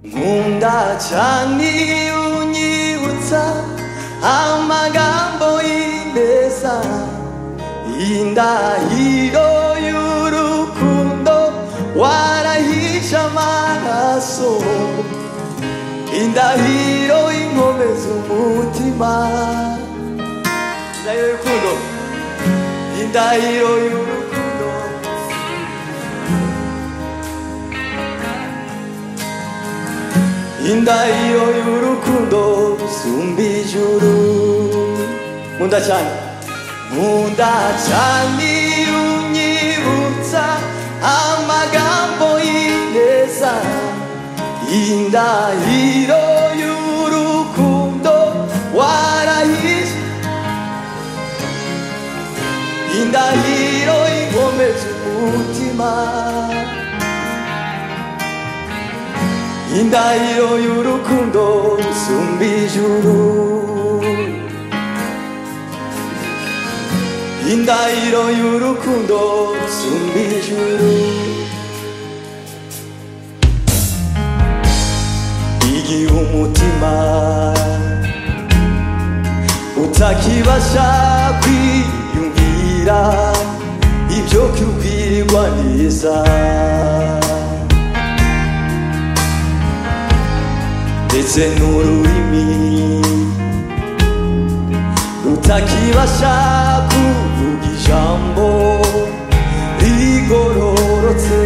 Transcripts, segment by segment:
nkunda cyane iyo unyibutsa amagambo y'imeza y'indahiro y'urukundo warahishe amaraso indahiro y'inkomeza umutima indahiro y'urukundo indahiro y'urukundo indahiro y'urukundo sumba ijuru nkunda cyane nkunda cyane iyo unyibutsa amagambo y'ineza indahiro y'urukundo warahishe indahiro ikomeza umutima indahiro y'urukundo isumba ijuru indahiro y'urukundo isumba ijuru igihe umutima utakibasha kwiyumvira ibyo kubwirwa neza ndetse n'ururimi rutakibasha kuvuga ijambo rigororotse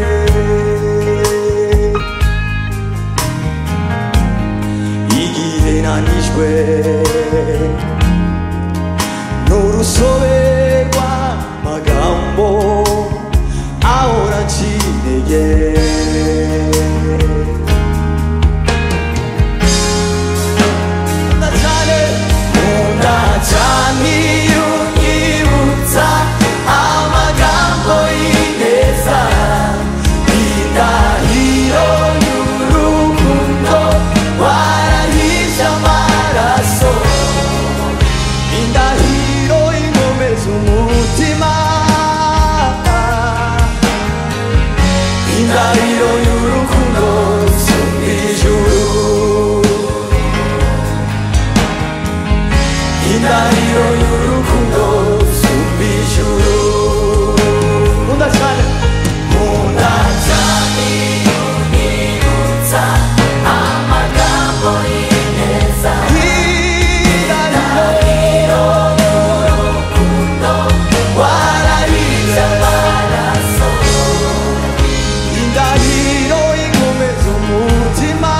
igihe nanijwe n'urusobe rw'amagambo ahora ncinege nkunda cyane nkunda cyane iyo unyibutsa amagambo y'ineza indahiro y'urukundo warahishe amaraso indahiro inkomeza umutima indahiro y'urukundo isumba ijuru indahiro y'urukundo sumba ijuru nkunda cyane nkunda cyane unibutsa amagambo y'ineza indahiro y'urukundo warabize amaraso indahiro ikomeza umutima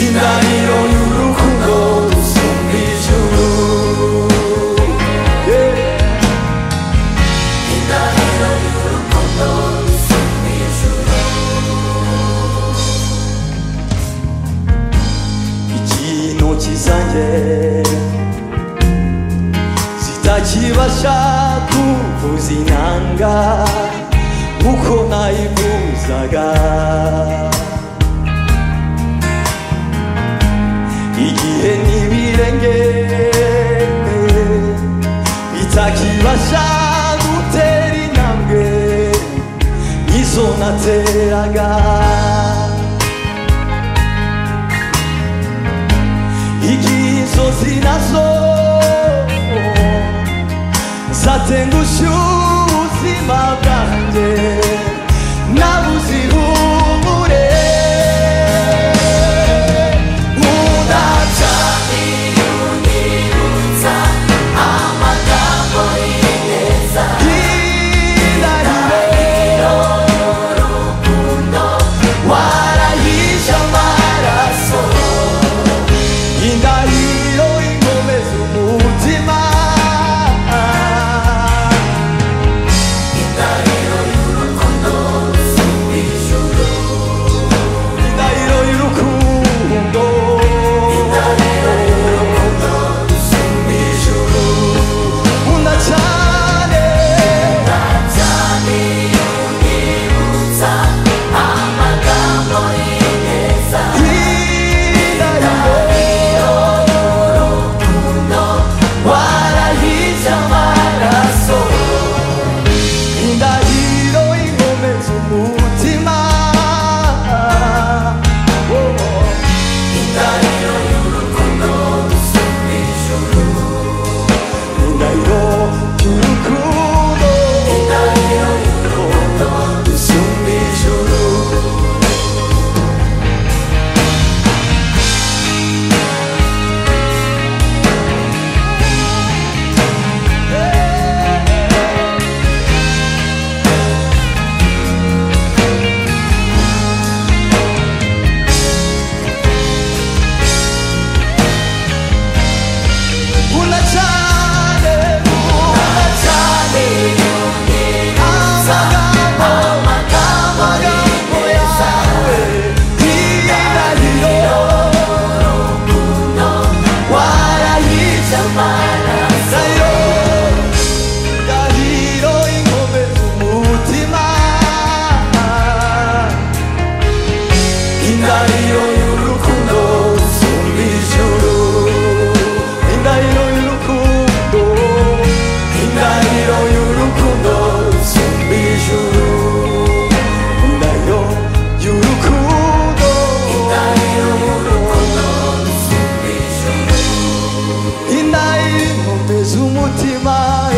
indahiro y'urukundo isumba ijuru indahiro y'urukundo isumba ijuru ikintu kizanye zitakibasha kuvuza inanga uko nayivuzaga igihe n'ibirenge bitakibasha gutera intambwe nk'izo nateraga igihe inzozi nazo zatengushye ubuzima bwanjye nabuze ihumure nkunda cyane iyo unibutsa amagambo y'ineza indahiro y'urukundo warahishe amaraso indahiro inkomeza umutima indahiro y'urukundo sumba ijuru 묻지 마